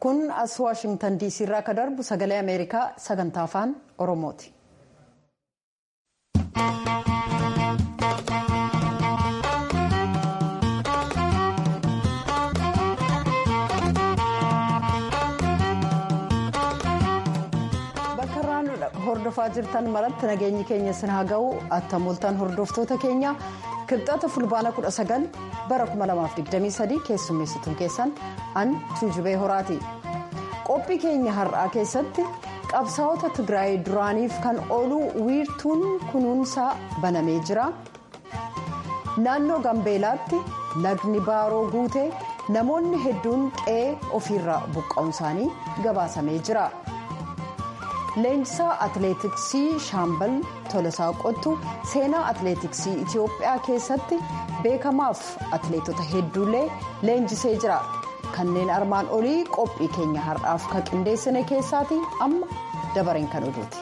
kun as waashingtan diisii irraa akka darbu sagalee ameerikaa sagantaa afaan oromooti. bakka irraan hordofaa jirtan maratti nageenyi keenya sin haa ga'u attamoltaan hordoftoota keenya kibxata fulbaana 19 bara 2023 keessummeessituun keessan an tuujubee horaati qophii keenya har'aa keessatti qabsaa'ota tigraay duraaniif kan oolu wiirtuun kunuunsaa banamee jira naannoo gambeelaatti lagni baaroo guutee namoonni hedduun qe'ee ofiirraa buqqa'uun isaanii gabaasamee jira. leenjisaa atileetiksii shaambal tolosaa qottu seenaa atileetiksii itiyoophiyaa keessatti beekamaaf atileetota hedduullee leenjisee jira kanneen armaan olii qophii keenya har'aaf kan qindeessine keessaati amma dabareen kan oduuti.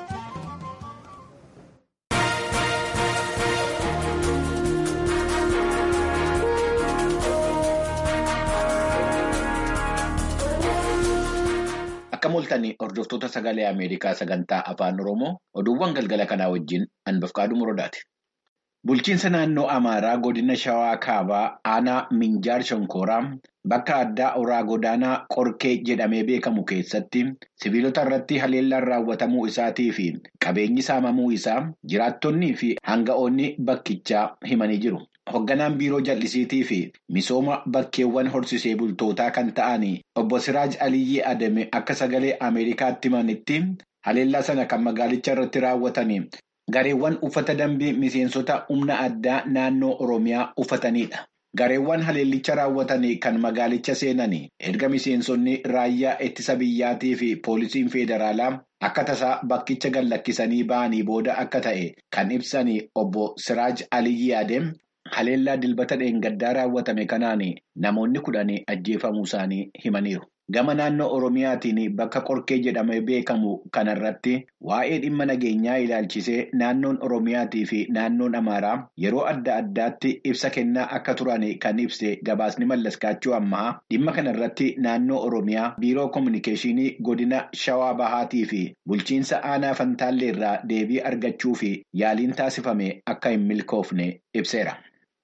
Akka mul'atan hordoftoota sagalee Ameerikaa sagantaa afaan Oromoo oduuwwan galgala kanaa wajjin hanbafqaaduu muradaati. Bulchiinsa naannoo Amaaraa godina Shawaa Kaabaa aanaa Minjaar Shonkooraa bakka addaa Oraa Godaanaa Qorkee jedhamee beekamu keessatti sibiilota irratti haleellaan raawwatamuu isaatii fi qabeenyi saamamuu isaa jiraattonnii fi hanga'oonni bakkichaa himanii jiru. Hoogganaan biiroo jallisiitii fi misooma bakkeewwan horsisee bultootaa kan ta'an obbo Siraaj Aliyyii Adame akka sagalee Ameerikaatti himanitti haleellaa sana kan magaalicha irratti raawwatan gareewwan uffata dambii miseensota humna addaa naannoo Oromiyaa uffatanidha. Gareewwan haleellicha raawwatan kan magaalicha seenan erga miseensonni raayyaa ittisa biyyaatii fi poolisiin federaalaa akka tasaa bakkicha gallakkisanii ba'anii booda akka ta'e kan ibsan obbo Siraaj Aliyyii Adame. Haleellaa dilbata dheengaddaa raawwatame kanaan namoonni kudhan ajjeefamuu isaanii himaniiru. Gama naannoo Oromiyaatiin bakka Qorkee jedhamee beekamu kanarratti waa'ee dhimma nageenyaa ilaalchisee naannoon Oromiyaatii fi naannoon Amaaraa yeroo adda addaatti ibsa kennaa akka turan kan ibse gabaasni mallaskaachuu ammaa dhimma kanarratti naannoo Oromiyaa biiroo koominikeeshinii godina Shawaa Bahaatii fi bulchiinsa aanaa Fantaalleerraa deebii argachuu fi yaaliin taasifame akka hin milkoofne ibseera.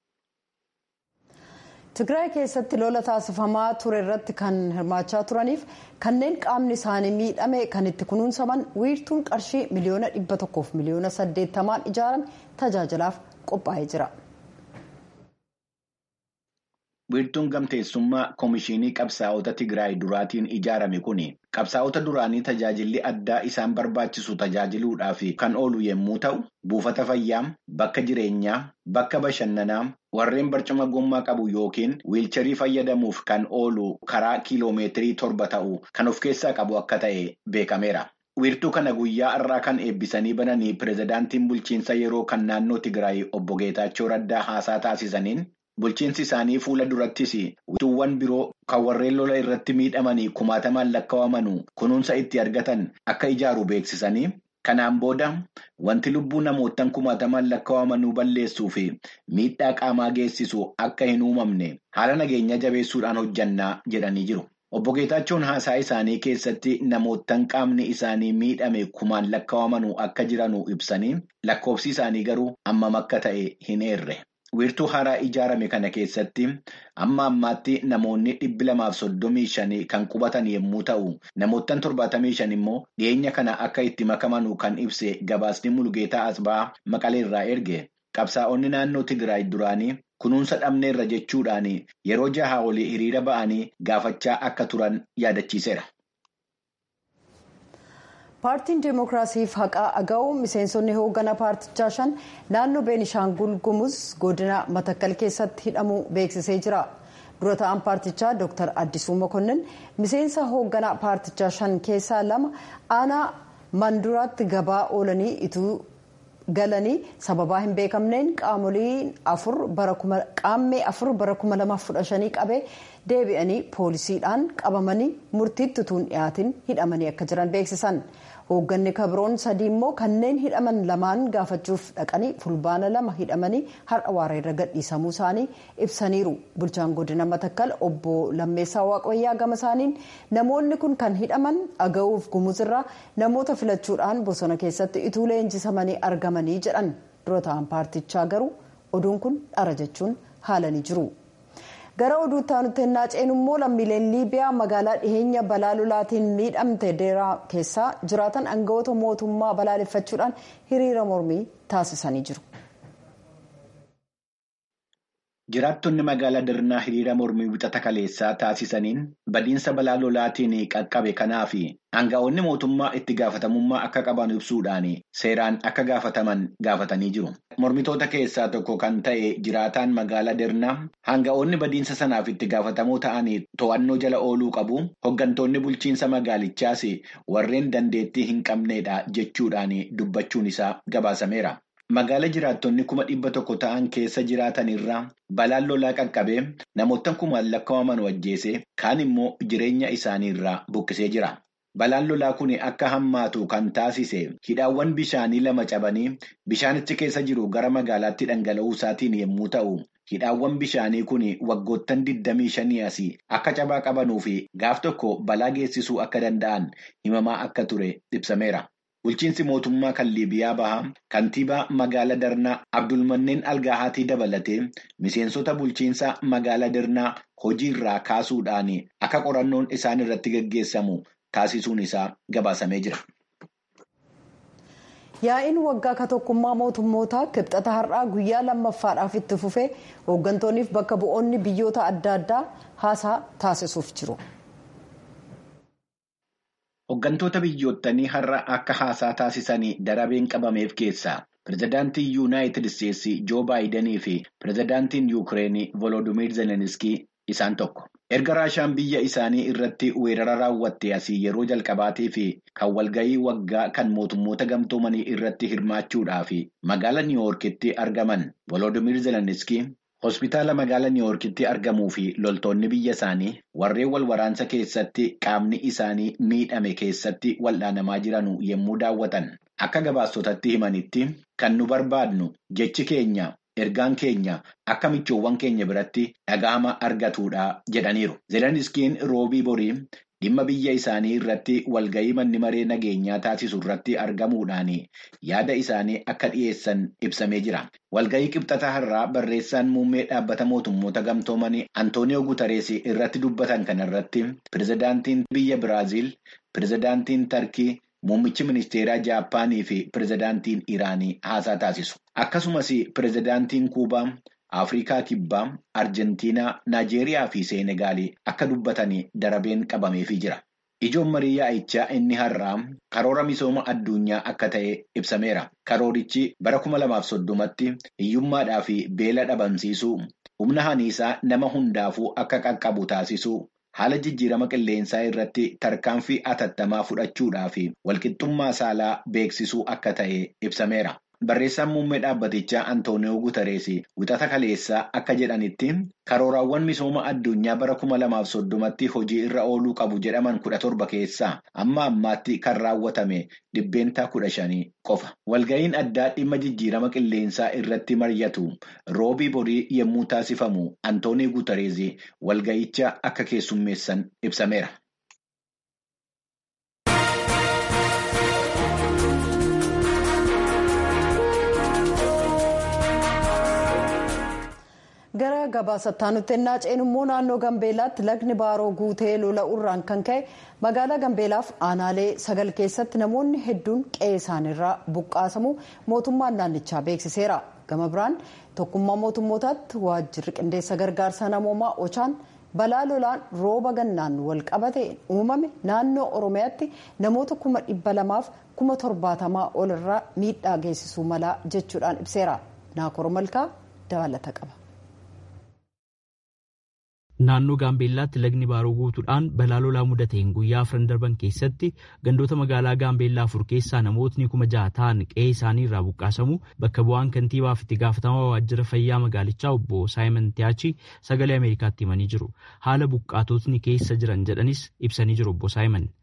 Tigraay keessatti lola taasifamaa ture irratti kan hirmaachaa turaniif kanneen qaamni isaanii miidhame kan itti kunuunsaman wiirtuun qarshii miliyoona dhibba tokkoof miliyoona saddeettamaan ijaarame tajaajilaaf qophaa'ee jira. Wiirtuun gamteessummaa Koomishinii Qabsaa'ota Tigraay duraatiin ijaarame kun qabsaa'ota duraanii tajaajilli addaa isaan barbaachisu tajaajiluudhaaf kan oolu yommuu ta'u, buufata fayyaa, bakka jireenyaa, bakka bashannanaa, warreen barcuma gommaa qabu yookiin wiilcharii fayyadamuuf kan oolu karaa kiiloomeetirii torba ta'u kan of keessaa qabu akka ta'e beekameera. Wiirtuu kana guyyaa irraa kan eebbisanii bananii pirezidaantiin bulchiinsa yeroo kan naannoo Tigraay obbo Geetaachoo Raddaa haasaa taasisaniin. Bulchiinsi isaanii fuula durattis wiirtuuwwan biroo kan warreen lola irratti miidhamanii kumaatamaan lakkaa'aman kunuunsa itti argatan akka ijaaru beeksisanii kanaan booda wanti lubbuu namootaan kumaatamaan lakkaa'amanuu balleessuu fi miidhaa qaamaa geessisu akka hin uumamne haala nageenya jabeessuudhaan hojjannaa jedhanii jiru. Obbo Geetaachoon haasaa isaanii keessatti namootaan qaamni isaanii miidhame kumaan lakkaa'amanuu akka jiranuu ibsanii lakkoofsi isaanii garuu hammam akka ta'e hin eerre. Wiirtuu haaraa ijaarame kana keessatti amma ammaatti namoonni dhibbi lamaaf soddomii shanii kan qubatan yommuu ta'u, namoottan torbaatamii shan immoo dhiyeenya kana akka itti makamanuu kan ibse gabaasni Mulugeetaa Asbaa Maqaleerraa erge. Qabsaa'onni naannoo Tigraay duraanii kunuunsa dhabneerra jechuudhaan yeroo jaha olii hiriira ba'anii gaafachaa akka turan yaadachiiseera. paartiin deemokiraasiif haqaa aga'u miseensonni hoogganaa paartichaa shan naannoo beenishaangul gumuz godina matakkal keessatti hidhamuu beeksisee jira dura ta'an paartichaa dr addisuu mokonnin miseensa hoogganaa paartichaa shan keessaa lama aanaa manduraatti gabaa oolanii ituu galanii sababaa hin beekamneen qaamoleen afur qaammee afur bara 2015 qabee deebi'anii poolisiidhaan qabamanii murtiitti utuu hin dhiyaatin hidhamanii akka jiran beeksisan hoogganni kabroon sadii immoo kanneen hidhaman lamaan gaafachuuf dhaqanii fulbaana lama hidhamanii har'a waareerra gadhiisamuu isaanii ibsaniiru bulchaan godina matakkal obbo lammeessaa waaqayyaa gama isaaniin namoonni kun kan hidhaman aga'uuf gumuzirraa namoota filachuudhaan bosona keessatti ituu leenjisamanii argamanii jedhan dura ta'an paartichaa garuu oduun kun dhara jechuun haalanii jiru. gara oduutti aanutti ennaa ceenu immoo lammiileen liibiyaa magaalaa dhiheenya balaa lolaatiin miidhamte deeraa keessaa jiraatan aangawoota mootummaa balaaleffachuudhaan hiriira mormii taasisanii jiru. Jiraattonni magaalaa Dirnaa hiriira mormii wixata kaleessaa taasisaniin badiinsa balaa lolaatiin qaqqabe kanaa fi aangawoonni mootummaa itti gaafatamummaa akka qaban ibsuudhaan seeraan akka gaafataman gaafatanii jiru. Mormitoota keessaa tokko kan ta'e jiraataan magaalaa Dirnaa aangawoonni badiinsa sanaaf itti gaafatamoo ta'anii to'annoo jala ooluu qabu. Hoggantoonni bulchiinsa magaalichaas warreen dandeettii hin qabneedha jechuudhaan dubbachuun isaa gabaasameera. Magaala jiraattonni kuma dhibba tokko ta'an keessa jiraatan irraa balaan lolaa qaqqabee namoota kumaan lakkaa'aman wajjeese kaan immoo jireenya isaanii irraa buqqisee jira. Balaan lolaa kun akka hammaatu kan taasise hidhaawwan bishaanii lama cabanii bishaanichi keessa jiru gara magaalaatti dhangala'uu isaatiin yommuu ta'u, hidhaawwan bishaanii kun waggoottan 25 asii akka cabaa qabanuu fi gaaf tokko balaa geessisuu akka danda'an himamaa akka ture ibsameera. Bulchiinsi mootummaa kan Liibiyaa bahaa kantiibaa magaalaa Darnaa Abdulmanneen Algaahatii dabalatee miseensota bulchiinsa magaalaa Darnaa hojii irraa kaasuudhaan akka qorannoon isaan irratti gaggeessamu taasisuun isaa gabaasamee jira. Yaa'iin waggaa ka tokkummaa mootummootaa kibxata har'aa guyyaa lammaffaadhaaf itti fufee hooggantoonniif bakka bu'oonni biyyoota adda addaa haasaa taasisuuf jiru. Hooggantoota biyyoottanii har'a akka haasaa taasisanii darabeen qabameef keessaa pirezidaantiin yuunaayitid isteetsi joo baayidanii fi pirezidaantiin yuukireenii volodimiir zeleniskii isaan tokko. Erga raashaan biyya isaanii irratti weerara raawwatte asii yeroo jalqabaatii fi kan walgahii waggaa kan mootummoota gamtoomanii irratti hirmaachuudhaaf magaala niiwoorkitti argaman volodimiir zeleniskii hospitaala magaala niiwoorkitti argamuu fi loltoonni biyya isaanii warreen wal waraansa keessatti qaamni isaanii miidhame keessatti wal'aanamaa jiran yommuu daawwatan akka gabaastotatti himanitti kan nu barbaadnu jechi keenya. ergaan keenya akka michoowwan keenya biratti dhaga'ama argatuudha jedhaniiru. Zeleniskiin roobii borii dhimma biyya isaanii irratti walgahii manni maree nageenyaa taasisu irratti argamuudhaan yaada isaanii akka dhiyeessan ibsamee jira. Walgahii qibxata har'aa barreessaan muummee dhaabbata mootummoota gamtoomanii Antooniyoo Gutarees irratti dubbatan kanarratti pirezidaantiin biyya Biraaziil, pirezidaantiin Tarkii. Muummichi ministeeraa Jaappaanii fi pirezidaantiin Iraanii haasaa taasisu. Akkasumas pirezidaantiin Kuubaa, Afrikaa Kibbaa, Arjentiinaa, Naajeeriyaa fi Seenegaalii akka dubbatanii darabeen qabameefii jira. Ijoon marii yaa'ichaa inni har'aa karoora misooma addunyaa akka ta'e ibsameera. Karoorichi bara kuma lamaaf soddomatti hiyyummaadhaa fi beela dhabamsiisuu, humna haniisaa nama hundaafuu akka qaqqabu taasisuu. Haala jijjiirama qilleensaa irratti tarkaanfii atattamaa fudhachuudhaa fi walqixxummaa saalaa beeksisuu akka ta'e ibsameera. Barreessaan muummee dhaabbatichaa Antooniyoo Gutarees wixata kaleessaa akka jedhanitti karooraawwan misooma addunyaa bara kuma lamaaf soddomatti hojii irra ooluu qabu jedhaman kudha torba keessaa amma ammaatti kan raawwatame dhibbeentaa kudha shanii qofa. Walga'iin addaa dhimma jijjiirama qilleensaa irratti mari'atu roobii borii yommuu taasifamu Antooniyoo Gutarees walga'icha akka keessummeessan ibsameera. gara gabaasattaa nutti ennaa ceenu immoo naannoo gambeelaatti lagni baaroo guutee lola'uurraan kan ka'e magaalaa gambeelaaf aanaalee sagal keessatti namoonni hedduun qe'ee isaaniirraa buqqaasamu mootummaan naannichaa beeksiseera gama biraan tokkummaa mootummootaatti waajjirri qindeessa gargaarsa namoomaa ochaan balaa lolaan rooba gannaan wal qabate uumame naannoo oromiyaatti namoota kuma dhibba lamaaf kuma torbaatamaa ol irraa miidhaa geessisuu mala jechuudhaan ibseera naakor malkaa dabalata qaba. Naannoo Gaambeellaatti lagni baaroo guutuudhaan balaa lolaa mudateen guyyaa afran darban keessatti gandoota magaalaa Gaambeellaa afur keessaa namootni kuma jaha ta'an qe'ee isaanii irraa buqqaasamu bakka bu'aan kantiibaaf itti gaafatamaa waajjira fayyaa magaalichaa obbo Saayimon Tiyaachi sagalee Ameerikaatti himanii jiru. Haala buqqaatotni keessa jiran jedhanis ibsanii jiru obbo Saayimon. ውሃ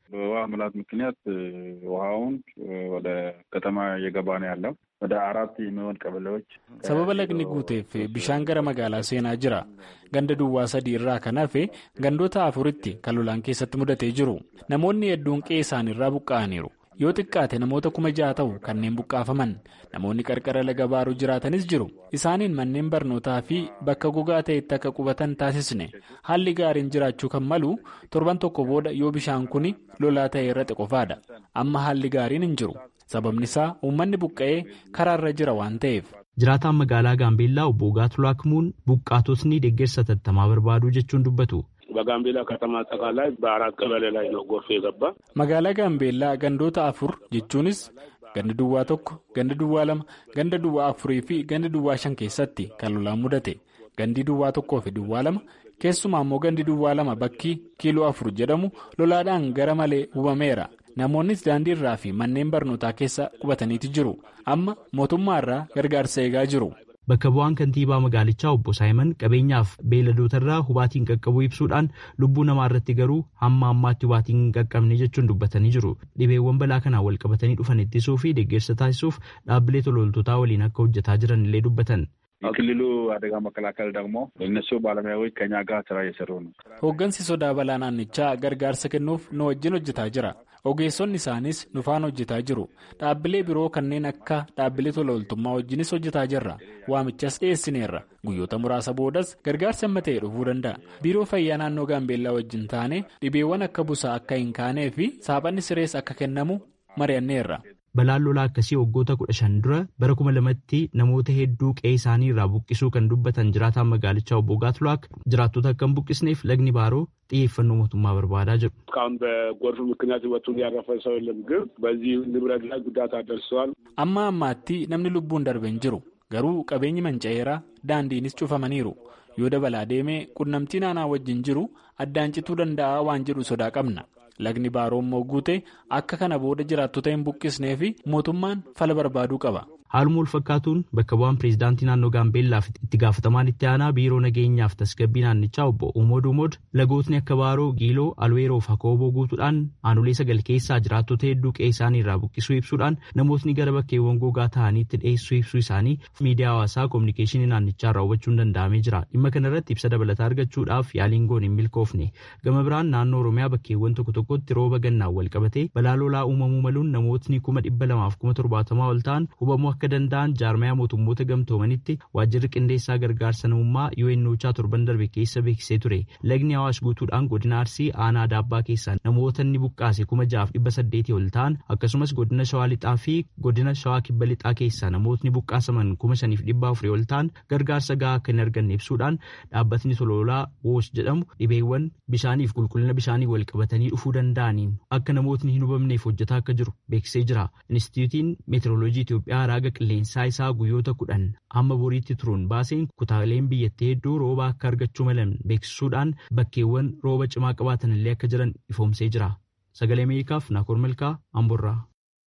ሙላት ምክንያት ውሃውን ወደ ከተማ እየገባ ነው ያለው። ወደ አራት የሚሆን ቀበሌዎች sababa lagni guuteef bishaan gara magaalaa seenaa jira ganda duwwaa sadii irraa kan hafe gandoota afuritti kan lolaan keessatti mudatee jiru namoonni hedduun qe'ee isaaniirraa buqqa'aniiru yoo xiqqaate namoota kuma ja'a ta'u kanneen buqqaafaman namoonni qarqara laga baaruu jiraatanis jiru isaaniin manneen barnootaa fi bakka gogaa ta'etti akka qubatan taasisne haalli gaariin jiraachuu kan malu torban tokko booda yoo bishaan kun lolaa ta'e irratti qofaadha amma haalli gaariin hin jiru sababni isaa uummanni buqqa'ee karaarra jira waan ta'eef. jiraataan magaalaa gaambeellaa obbo Gaatulaa Kimuun buqqaatotni deeggarsa tattamaa barbaadu jechuun dubbatu. በጋምቤላ ከተማ አጠቃላይ በአራት ቀበሌ ላይ ነው ጎርፍ የገባ። magaalaa gaambeellaa gandoota afur jechuunis ganda duwwaa tokko ganda duwwaa lama ganda duwwaa afurii fi ganda duwwaa shan keessatti kan lolaan mudate gandi duwwaa tokkoo fi duwwaa lama keessumaa immoo gandi duwwaa lama bakki kiiloo afur jedhamu lolaadhaan gara malee hubameera namoonnis daandii irraa fi manneen barnootaa keessa qubataniiti jiru amma mootummaa irraa gargaarsa eegaa jiru. Bakka bu'aan kantiibaa magaalichaa obbo Saayiman qabeenyaaf beeladootarraa hubaatiin qaqqabuu ibsuudhaan lubbuu namaa irratti garuu hamma ammaatti hubaatiin hin qaqqabne jechuun dubbatanii jiru. Dhibeewwan balaa kanaan wal qabatanii dhufan ittisuu fi deeggarsa taasisuuf dhaabbilee tololtootaa waliin akka hojjetaa jiran illee dubbatan. የክልሉ አደጋ መከላከል ደግሞ እነሱ ባለሙያዎች ከኛ ጋር ስራ እየሰሩ ነው። hooggansi sodaa balaa naannichaa gargaarsa kennuuf nu wajjin hojjetaa jira. ogeessonni isaanis nufaan hojjetaa jiru dhaabbilee biroo kanneen akka dhaabbilee tololtummaa wajjinis hojjetaa jirra waamichas dhiyeessineerra guyyoota muraasa boodas gargaarsi amma ta'e dhufuu danda'a biiroo fayyaa naannoo gaambeellaa wajjin taane dhibeewwan akka busaa akka hin kaanee fi saaphanni sirees akka kennamu mari'anneerra. Balaan lolaa akkasii waggoota kudha shan dura bara kuma lamatti namoota hedduu qe'ee isaanii irraa buqqisuu kan dubbatan jiraataan magaalichaa obbo Gaatulaak jiraattota akka hin buqqisneef lagni baaroo xiyyeeffannoo mootummaa barbaadaa jiru. እስካሁን በጎርፍ ምክንያት ህይወቱን ያረፈ ሰው የለም፣ ግን በዚህ ንብረት ላይ ጉዳት አደርሰዋል። amma ammaatti namni lubbuun darbe hin jiru garuu qabeenyi manca'eera daandiinis cufamaniiru yoo dabalaa deemee qunnamtii naanaa wajjin jiru addaan cituu danda'a waan jedhu sodaa qabna. lagni baaroo immoo guute akka kana booda jiraattota hin buqqisnee fi mootummaan fala barbaaduu qaba. Haaluma wal fakkaatuun bakka bu'aan pireezidaantii naannoo Gaambeellaaf itti gaafatamaan itti aanaa biiroo nageenyaaf tasgabbii naannichaa obbo Umood Umood lagootni akka Baaroo, Giiloo, Alweeroo fi Hakooboo guutuudhaan aanolee sagal keessaa jiraattota hedduu qe'ee isaanii irraa buqqisuu ibsuudhaan namootni gara bakkeewwan gogaa ta'aniitti dhiyeessuu ibsuu isaanii miidiyaa hawaasaa koominikeeshinii naannichaa irraa hubachuun danda'amee jira. Dhimma kanarratti ibsa dabalataa argachuudhaaf yaaliin goon hin milkoofne. Gama biraan naannoo Oromiyaa bakkeewwan tokko tokkotti rooba gannaan wal qabatee balaa lolaa uumamuu maluun namootni kuma dhibba lamaaf kuma torbaatamaa ol ta'an hubamuu akka danda'an jaarmayaa mootummoota gamtoomanitti waajjirri qindeessaa gargaarsa namummaa UNOChaa torban darbe keessa beeksisee ture. Lagni Awaash guutuudhaan godina Arsii aanaa Daabbaa keessaa namoota inni buqqaase kuma jaaf dhibba saddeetii ol ta'an akkasumas godina Shawaa Lixaa fi godina Shawaa Kibba Lixaa keessaa namootni buqqaasaman kuma shaniif dhibba afurii ol ta'an gargaarsa gahaa akka hin arganne ibsuudhaan dhaabbatni toloolaa WOS jedhamu dhibeewwan bishaaniif qulqullina bishaanii wal qabatanii dhufuu danda'aniin akka namootni hin hubamneef hojjetaa akka jiru beeksisee jira. Inistituutiin Meetiroloojii Itoophiyaa raaga qilleensaa isaa guyyoota kudhan hamma boriitti turuun baaseen kutaaleen biyyattii hedduu rooba akka argachuu malan beeksisuudhaan bakkeewwan rooba cimaa qabaatan illee akka jiran ifoomsee jira. Sagalee Ameerikaaf Naakoor Malkaa Amborraa.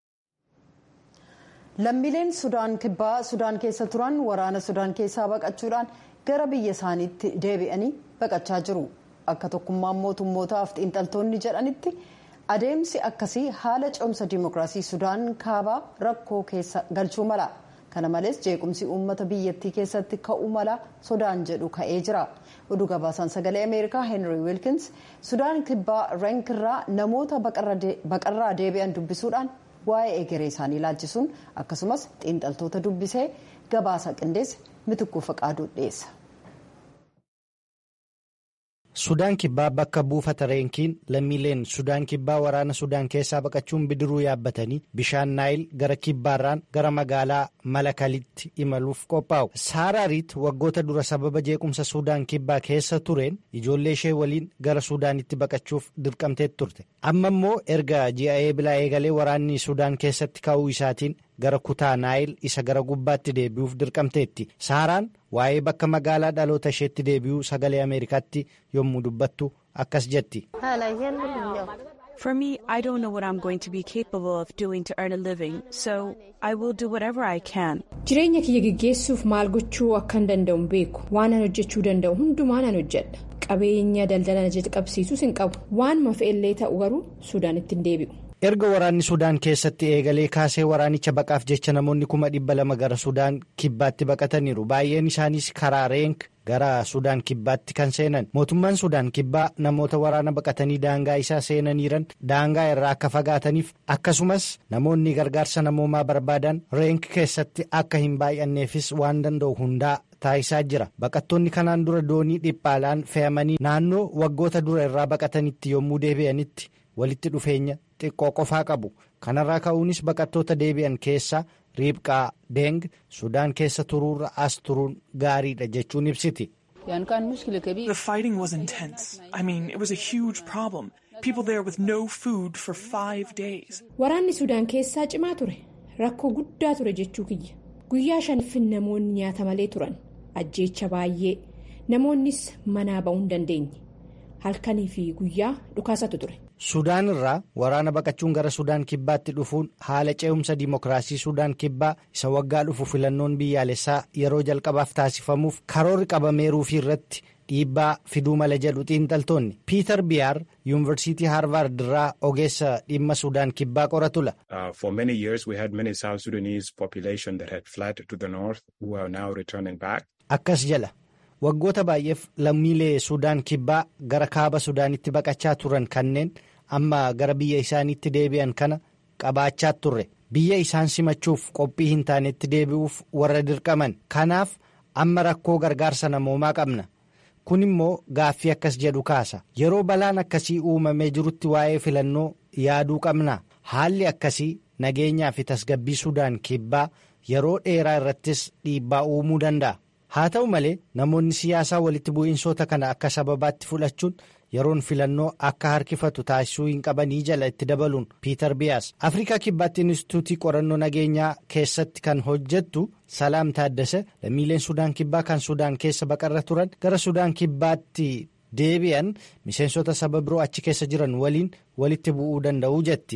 Lammiileen Sudaan kibbaa Sudaan keessa turan waraana Sudaan keessaa baqachuudhaan gara biyya isaaniitti deebi'anii baqachaa jiru. Akka tokkummaan mootummootaaf xiinxaltoonni jedhanitti adeemsi akkasii haala ce'umsa dimookiraasii Sudaan kaabaa rakkoo keessa galchuu mala. Kana malees jeequmsi uummata biyyattii keessatti ka'uu mala sodaan jedhu ka'ee jira. Oduu gabaasaan sagalee Ameerikaa Henry Wilkins Sudaan kibbaa Reenkirraa namoota baqarraa deebi'an dubbisuudhaan waa'ee egeree isaanii ilaalchisuun akkasumas xiinxaltoota dubbisee gabaasa qindeesse mitikkuu faqaaduu dhiyeessa. Sudaan kibbaa bakka buufata reenkiin lammiileen Sudaan kibbaa waraana Sudaan keessaa baqachuun bidiruu yaabbatanii bishaan naayil gara kibbaarraan gara magaalaa malakalitti imaluuf qophaa'u. Saaraariit waggoota dura sababa jeequmsa Sudaan kibbaa keessa tureen ijoollee ishee waliin gara Sudaanitti baqachuuf dirqamtee turte. Amma immoo erga ji'a eebilaa eegalee waraanni Sudaan keessatti ka'uu isaatiin gara kutaa naayil isa gara gubbaatti deebi'uuf dirqamteetti. Saaraan waa'ee bakka magaalaa dhaloota isheetti deebi'uu sagalee Ameerikaatti yommuu dubbattu akkas jetti. For me, I don't know what I'm going to be capable of doing to earn a living, so I will do whatever I can. Jireenya kiyya geggeessuuf maal gochuu akkan danda'u beeku waan an hojjechuu danda'u hundumaan an hojjedha. qabeenya daldala ajaja qabsiisus hin qabu waanuma fe'ellee ta'u garuu suudaanitti hin deebi'u. erga waraanni sudaan keessatti eegalee kaasee waraanicha baqaaf jecha namoonni kuma dhibba lama gara sudaan kibbaatti baqataniiru baay'een isaaniis karaa reenk gara sudaan kibbaatti kan seenan mootummaan sudaan kibbaa namoota waraana baqatanii daangaa isaa seenaniiran daangaa irraa akka fagaataniif akkasumas namoonni gargaarsa namoomaa barbaadan reenk keessatti akka hin baay'anneefis waan danda'u hundaa taasisaa jira baqattoonni kanaan dura doonii dhiphaalaan fe'amanii naannoo waggoota dura irraa baqatanitti yommuu deebi'anitti walitti dhufeenya xiqqoo qofaa qabu kanarraa ka'uunis baqattoota deebi'an keessaa riibqaa deeng sudaan keessa turuurra as turuun gaariidha jechuun ibsiti. The fighting was intense. I mean, it was a huge problem. People there with no food for five days. Waraanni Sudaan keessaa cimaa ture. Rakkoo guddaa ture jechuu kiyya. Guyyaa shaniffin namoonni nyaata malee turan. Ajjeecha baay'ee. Namoonnis manaa ba'uu hin dandeenye. Halkanii fi guyyaa dhukaasatu ture. Sudaan irraa waraana baqachuun gara Sudaan kibbaatti dhufuun haala ce'umsa dimookiraasii Sudaan kibbaa isa waggaa dhufu filannoon biyyaalessaa yeroo jalqabaaf taasifamuuf karoorri qabameeruufi irratti dhiibbaa fiduu mala jedhu xiinxaltoonni piiter biyaar yuunivarsiitii haarvaard irraa ogeessa dhimma Sudaan kibbaa qoratula. For many years we had many South Sudanese population that had fled to the north who are now returning back. Akkas jala. waggoota baay'eef lammiilee sudaan kibbaa gara kaaba sudaanitti baqachaa turan kanneen amma gara biyya isaaniitti deebi'an kana qabaachaa turre biyya isaan simachuuf qophii hin taanetti deebi'uuf warra dirqaman kanaaf amma rakkoo gargaarsa namoomaa qabna kun immoo gaaffii akkas jedhu kaasa yeroo balaan akkasii uumamee jirutti waa'ee filannoo yaaduu qabna haalli akkasii nageenyaa fi tasgabbii sudaan kibbaa yeroo dheeraa irrattis dhiibbaa uumuu danda'a. haa ta'u malee namoonni siyaasaa walitti bu'iinsoota kana akka sababaatti fudhachuun yeroon filannoo akka harkifatu taasisuu hin qabanii jala itti dabaluun piiter biyaas afrikaa kibbaatti inistituutii qorannoo nageenyaa keessatti kan hojjettu salaam taaddasa lammiileen sudaan kibbaa kan sudaan keessa baqarra turan gara sudaan kibbaatti deebi'an miseensota saba biroo achi keessa jiran waliin walitti bu'uu danda'u jetti.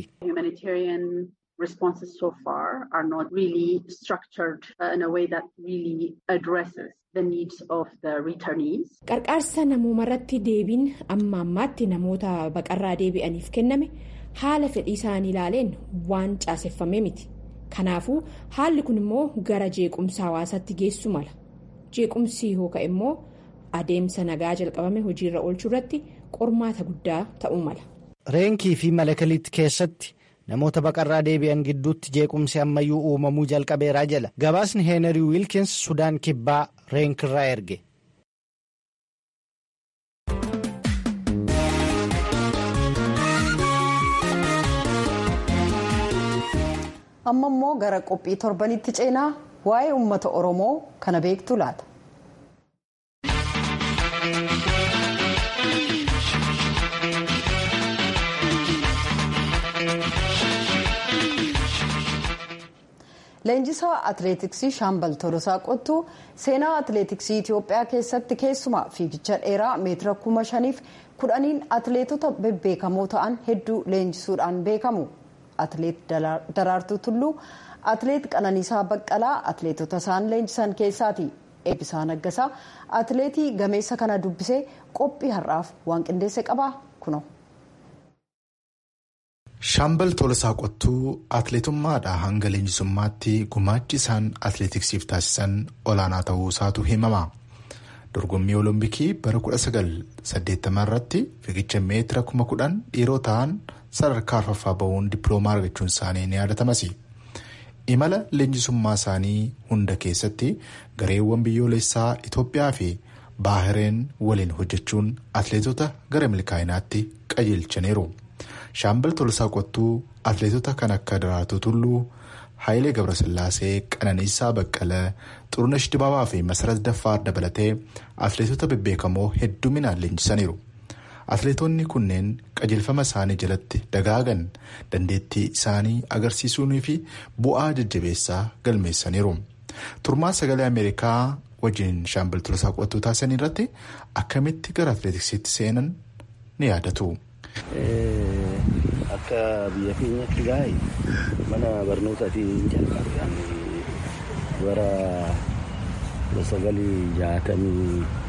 responses so far are not really structured uh, in a way that really addresses the needs of the returnees. Qarqaarsa namooma irratti deebiin amma ammaatti namoota baqarraa deebi'aniif kenname haala fedhii isaanii ilaaleen waan caaseffamee miti. Kanaafuu haalli kun immoo gara jeequmsa hawaasaatti geessu mala. Jeequmsi hooka immoo adeemsa nagaa jalqabame hojiirra oolchuu irratti qormaata guddaa ta'uu mala. Reenkii fi malakaliitti keessatti. namoota baqarraa deebi'an gidduutti jeequmsi ammayyuu uumamuu jalqabeeraa jala gabaasni heenarii wiilkins sudaan kibbaa reenkirraa erge. amma immoo gara qophii torbanitti ceenaa waa'ee uummata oromoo kana beektu laata. leenjisaa atileetiksii shaambal tolosaa qottuu seenaa atileetiksii itiyoophiyaa keessatti keessumaa fiigicha dheeraa meetira kuma shaniif kudhaniin atileetota bebbeekamoo ta'an hedduu leenjisuudhaan beekamu atileet daraartuu tulluu atileet qananiisaa baqqalaa atileetota isaan leenjisan keessaati eebbisaa naggasaa atileetii gameessa kana dubbisee qophii har'aaf waan qindeesse qaba kuno. Shaambal Tolosaa Qottuu atileetummaadhaa hanga leenjisummaatti gumaachi isaan atileetiksiif taasisan olaanaa ta'uu isaatu himama. Dorgommii Olompikii bara 1980 irratti fiigicha meetira 10,000 dhiiroo ta'an sadarkaa arfaffaa bahuun dippiloomaa argachuun isaanii ni yaadatamas. Imala leenjisummaa isaanii hunda keessatti gareewwan biyyoolessaa Itoophiyaa fi Baahireen waliin hojjechuun atileetota gara milkaa'inaatti qajeelchaniiru. Shaambal Tolosaa Qottuu atileetota kan akka Daraartuu Tulluu, Hayilee Gabrasillaasee, Qananiisaa Baqqalee, Xurunesh Dibaabaa fi Masarat Daffaar dabalatee atileetota bebbeekamoo hedduminaan leenjisaniiru. Atileetonni kunneen qajeelfama isaanii jalatti dagaagan dandeettii isaanii agarsiisuunii fi bu'aa jajjabeessaa galmeessaniiru. Turmaan sagalee Ameerikaa wajjin Shaambal Tolosaa Qottuu taasisan irratti akkamitti gara atileetiksiitti seenan ni yaadatu. Akka biyya keenyatti gaa'e mana barnootaatiin jalqabe bara sagalii jaatamii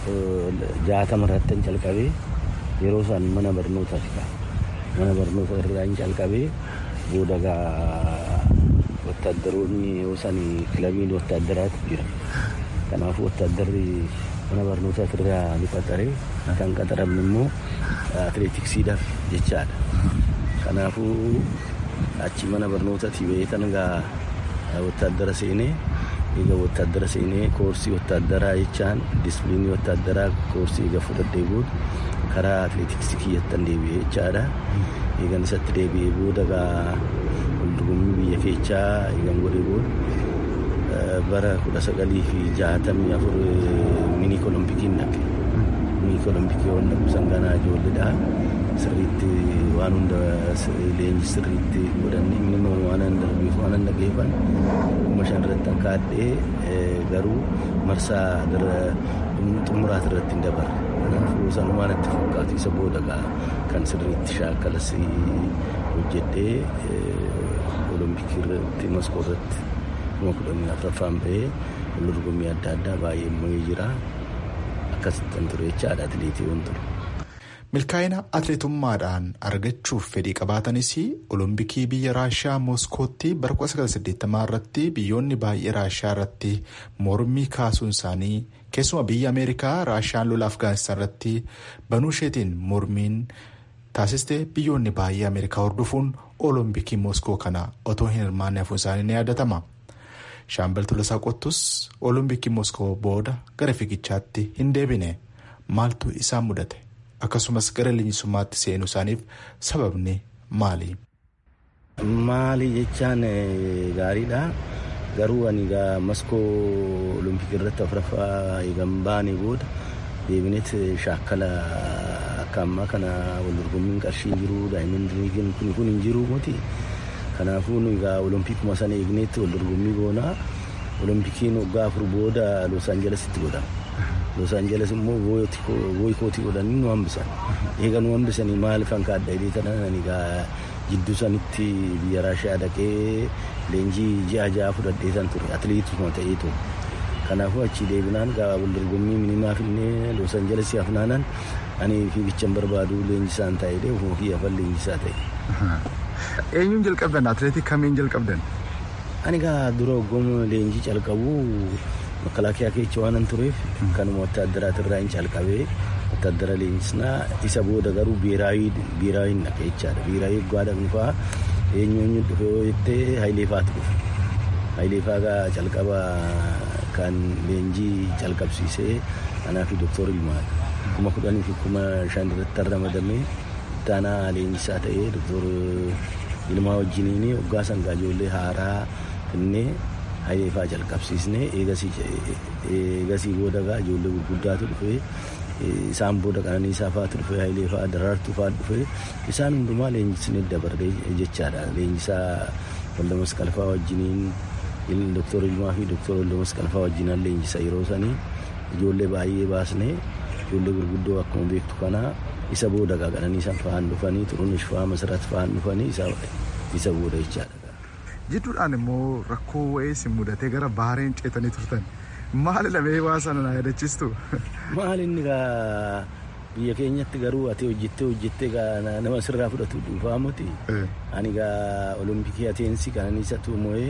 jaatama irratti calqabee yeroo isaan mana barnootaati mana barnoota irraa calqabee booda gaa wattaaddaroonni yoo isaan kilabiin wattaaddaraatu jira kanaafuu wattaaddarri mana barnootaa irraa ni qaxaree kan qaxaramne immoo atileetiksiidhaaf jechaadha kanaafuu achi mana barnootaati beekan gaa wattaaddara seenee egaa wattaaddara seenee koorsii wattaaddaraa jechaan disipiliinii wattaaddaraa koorsii egaa fudhadhee booda karaa atileetiksii kiyyattan deebi'ee jechaadha eegan isatti deebi'ee booda gaa waldorgommii biyya keechaa eegan godhee booda bara kudha sagalii fi jaatamii afur mini kolompikiin dhaqe mini kolompikii waan dhaqu sanganaa ijoolleedha sirriitti waan hunda leenji sirriitti godhanne minimum waan an darbeef waan an dhaqeefan kuma shan irratti an kaadhee garuu marsaa xumuraat irratti hin dabarre kanaafuu sanumaan itti fakkaatu isa booda kan sirriitti shaakkalas hojjedhee olompikii irratti maskoo irratti kuma kudhanii afuraffaan bahee waldorgommii adda addaa baay'ee mo'ee jira akkasittan ture jechaadha atileetii waan ture. milkaa'ina atileetummaadhaan argachuuf fedhii qabaatanis olompikii biyya raashiyaa mooskootti bara 1980 irratti biyyoonni baay'ee raashiyaa irratti mormii kaasuun isaanii keessuma biyya ameerikaa raashiyaan lola afgaanistaan irratti banuu isheetiin mormiin taasiste biyyoonni baay'ee ameerikaa hordofuun olompikii mooskoo kana otoo hin hirmaanne hafuun isaanii ni yaadatama. shaambal tolasaa qottus olompikii mooskoo booda gara fiigichaatti hin deebine maaltu isaan mudate. akkasumas gara leenjisummaatti seenuu isaaniif sababni maali? Maali jechaan gaariidha. Garuu ani egaa maskoo olompikii irratti afuraffaa eegan baane booda deebineet shaakkala akka ammaa kana wal dorgommiin qarshii jiru daa'imman diriigiin kun kun hin jiru miti. Kanaafuu egaa olompikuma sana eegneetti wal dorgommii goonaa olompikiin waggaa afur booda Los Aanjelesitti godhama. Los Aanjeles immoo boykootii godhanii nu hambisan. Eega nu hambisanii maaliif kan kaadda hidhee tanan egaa jidduu sanitti biyya Raashiyaa dhaqee leenjii ji'a ja'a fudhadhee san ture atileetuma ta'ee ture. Kanaafuu achi deebinaan gaa wal dorgommii minimaa finnee Los Aanjeles hafnaanan ani fiigichan barbaadu leenjisaan ta'ee ofuma kiyya afan leenjisaa ta'e. Eenyuun jalqabdan atileetii kamiin jalqabdan? Ani gaa dura hoggoma leenjii calqabu makalaakiyaa keessa waan an tureef kanuma wattaaddaraat irraa hin calqabee wattaaddara leenjisnaa isa booda garuu biiraawiin dhaqa jechaadha. Biiraawii waggaa dhaqnu fa'aa eenyu eenyu dhufe yoo jettee Hayilee fa'aatu dhufe. Hayilee fa'aa gaa calqaba kan leenjii calqabsiisee anaa fi Dooktor Ilmaadha. Kuma kudhanii fi kuma shan irratti ramadamee ittaanaa leenjisaa ta'ee Dooktor Ilmaa wajjiniin waggaa sangaa ijoollee haaraa finnee Hayilee fa'aa jalqabsiisnee eegasii booda gaa ijoollee gurguddaatu dhufee isaan booda qananiisaa fa'aatu dhufee Hayilee fa'aa daraartuu fa'aa dhufee isaan hundumaa leenjisnee dabarree jechaadha. Leenjisaa Walda Masqalfaa wajjiniin Dooktor Ilmaa fi Dooktor Walda Masqalfaa wajjinaan leenjisa yeroo sanii ijoollee baay'ee baasnee ijoollee gurguddoo akkuma beektu kanaa isa booda gaa qananiisaan fa'aan dhufanii xurunesh fa'aa masarat fa'aan dhufanii isa booda jechaadha. jidduudhaan immoo rakkoo wa'ee si mudatee gara bahareen ceetanii turtan maali lamee waa sana na yaadachiistu. Maali inni gaa biyya keenyatti garuu ati hojjettee hojjettee gaa nama sirraa fudhatu dhuunfaa miti. Ani gaa olompikii ateensi qananiisa tuumo'ee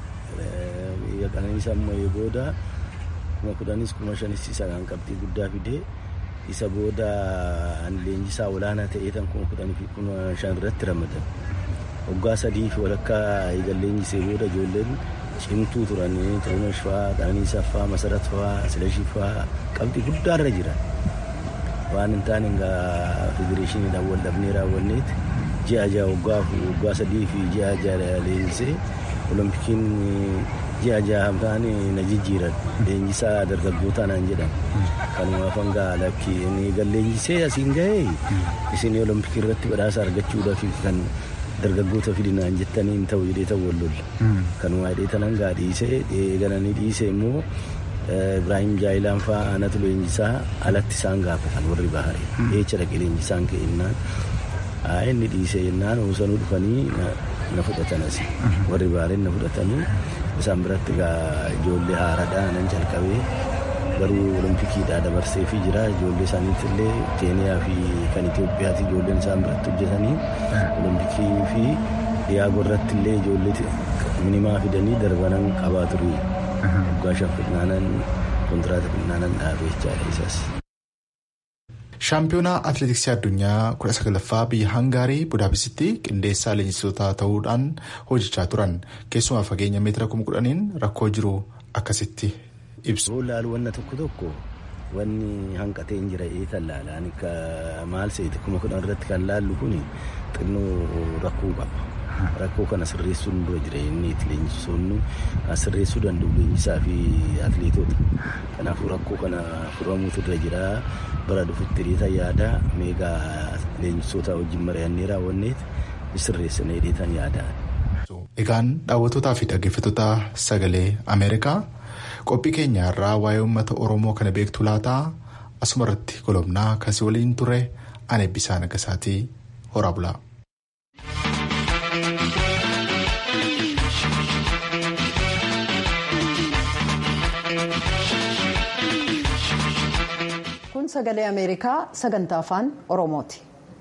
biyya qananiisa mo'ee booda kuma kudhanis kuma shanis isa kan qabxii guddaa fidee isa booda ani leenjisaa olaanaa ta'ee tan kuma kudhanii fi kuma shan irratti ramadan. waggaa sadii fi walakkaa eegalleenjisee booda ijoolleen cimtuu turan xurunesh fa'aa qananiisaa fa'aa masarat fa'aa silashii fa'aa qabxii guddaarra jiran waan hin taane egaa federeeshiniidhaan wal dhabnee raawwanneet ji'a ja'a waggaa waggaa sadii fi ji'a ja'a leenjisee olompikiin ji'a ja'a hamtaan na jijjiiran leenjisaa dargaggootaa naan jedhan kanumaaf hangaa lakki eegalleenjisee asiin gahee isin olompikii irratti badhaasa argachuudhaaf kan dargaggoota fidinaan jettanii hin ta'u jedhee ta'u wal lolla. Kanuma hidhee tanan gaa dhiisee eegalanii dhiisee immoo Ibrahim Jaayilaan fa'aa aanatu leenjisaa alatti isaan gaafatan warri baharee. Eecha dhaqee leenjisaan ka'ennaan inni dhiisee jennaan oosanuu dhufanii na fudhatan asi. Warri bahareen na fudhatanii isaan biratti gaa ijoollee haaraadhaa nan calqabee garuu oloompikiidhaa dabarseefii jira ijoollee isaaniitti illee keeniyaa fi kan Itoophiyaati ijoolleen isaan biratti hojjetanii olompikii fi diyaagoo irratti illee ijoollee minimaa fidanii darbanan qabaa turu waggaa shan fidnaanan kontiraata fidnaanan dhaabee jechaadha isas. shaampiyoonaa atileetiksii addunyaa 19ffaa biyya hangaarii budaapestitti qindeessaa leenjistoota ta'uudhaan hojjechaa turan keessumaa fageenya meetira 10,000 rakkoo jiru akkasitti ibsu. laalu wanna tokko tokko wanni hanqatee hin jira ee tallaalaan maal seeti kuma kudhan irratti kan laallu kun xinnoo rakkoo qaba. rakkoo kana sirreessuun dura jira inni leenjisoonni sirreessuu danda'u leenjisaa fi atileetota kanaafuu rakkoo kana furamuutu dura jira bara dhufutti hiriita yaada meegaa leenjisoota wajjin mari'annee raawwanneet sirreessanii hiriitan yaada. Egaan daawwattootaa fi dhaggeeffattoota sagalee Ameerikaa qophii keenya irraa waa'ee uummata Oromoo kana beektu laataa asuma irratti golobnaa kasii waliin ture ani Eebbisaa Nagasaatii horaa bulaa. kun sagalee ameerikaa sagantaa afaan oromooti.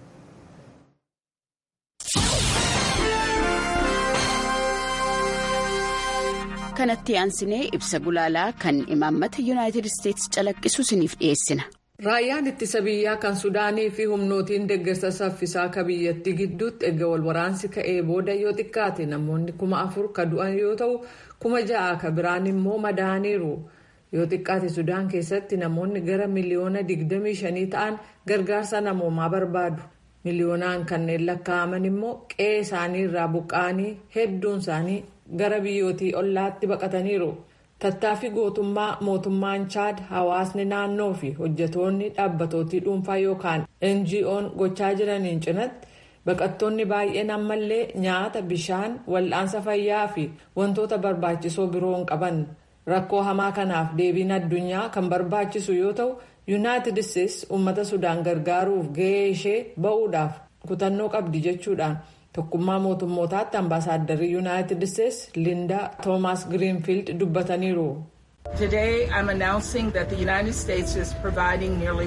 kanatti aansinee ibsa gulaalaa kan imaammata yuunaayitid isteetsi calaqqisu isiniif dhiyeessina. Raayyaan ittisa biyyaa kan Sudaanii fi humnootiin deeggarsa saffisaa akka biyyattii gidduutti erga wal waraansi ka'ee booda yoo xiqqaate namoonni kuma afur ka du'an yoo ta'u kuma ja'a ka biraan immoo madaaniiru. yoo xiqqaate sudaan keessatti namoonni gara miliyoona 25 ta'an gargaarsa namoomaa barbaadu miliyoonaan kanneen lakkaa'aman immoo qe'ee isaanii irraa buqqa'anii hedduun isaanii gara biyyootii ollaatti baqataniiru tattaaffii gootummaa mootummaan chaad hawaasni naannoo fi hojjetoonni dhaabbatootii dhuunfaa yookaan ngo'n gochaa jiraniin cinatti baqattoonni baay'een ammallee nyaata bishaan wal'aansa fayyaa fi wantoota barbaachisoo biroo hin qaban. rakkoo hamaa kanaaf deebiin addunyaa kan barbaachisu yoo ta'u yuunaayitid isteetsi uummata sudaan gargaaruuf gahee ishee ba'uudhaaf kutannoo qabdi jechuudhaan tokkummaa mootummootaatti ambaasaaddarri yuunaayitid isteetsi lindaa toomaas giriinfiild dubbataniiru. Today, I'm announcing that the United States is providing nearly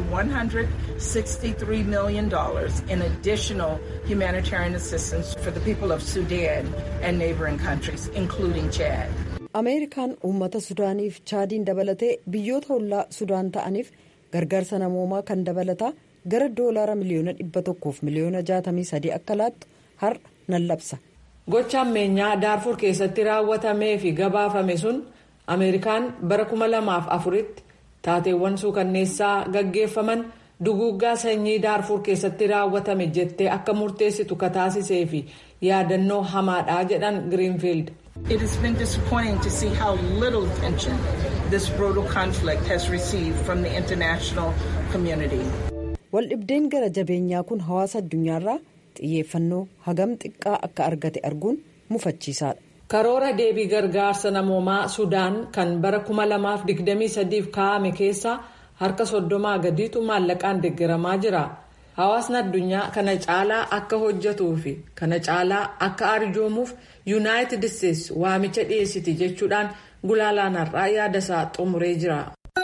$163 million in additional humanitarian assistance for the people of Sudan and neighboring countries, including Chad. ameerikaan uummata sudaaniif chaadiin dabalatee biyyoota ollaa sudaan ta'aniif gargaarsa namoomaa kan dabalataa gara doolaara miliyoona dhibba tokkoof miliyoona jaatamii sadii akka laattu har'a nan labsa. gocha ammeenyaa daarfur keessatti raawwatamee fi gabaafame sun ameerikaan bara kuma lamaaf afuritti taateewwan suukanneessaa gaggeeffaman duguuggaa sanyii daarfur keessatti raawwatame jettee akka murteessitu kataasisee fi yaadannoo hamaadhaa jedhan giriinfiild. It has been disappointing to see how little attention this brutal conflict has received from the international community. Waldhibdeen gara jabeenyaa kun hawaasa addunyaarraa xiyyeeffannoo hagam xiqqaa akka argate arguun mufachiisaadha. Karoora deebii gargaarsa namoomaa Sudaan kan bara 2023f kaa'ame keessaa harka soddomaa gadiitu maallaqaan deeggaramaa jira. Hawaasni addunyaa kana caalaa akka hojjetuu fi kana caalaa akka arjoomuuf yuunaayitid isteetsi waamicha dhiyeessiti jechuudhaan gulaalaan har'aa yaada isaa xumuree jira.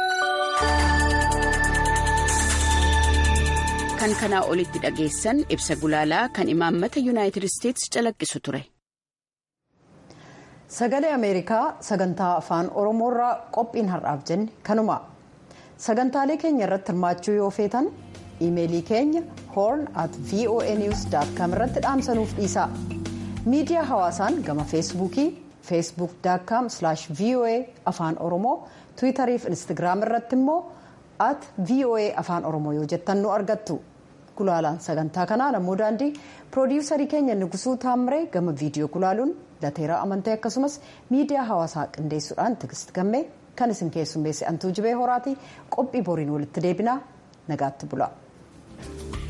kan kanaa olitti dhageessan ibsa gulaalaa kan imaammata yuunaayitid isteetsi calaqqisu ture. sagalee ameerikaa sagantaa afaan oromoorraa qophiin har'aaf jenne kanuma sagantaalee keenya irratti hirmaachuu yoo feetan iimeelii keenya horn at voa news com irratti dhaamsanuuf dhiisaa miidiyaa hawaasaan gama feesbuukii feesbuuk com voa afaan oromoo tiwiitarii fi instagiraam irratti immoo at voa afaan oromoo yoo jettan nu argattu gulaalaan sagantaa kanaa namoo daandii piroodiwusarii keenya nugusuu taamiree gama viidiyoo gulaaluun lateeraa amantee akkasumas miidiyaa hawaasaa qindeessuudhaan tigist gammee kan isin keessummeesse antuu jibee horaatii qophii boriin walitti deebinaa nagaatti bula.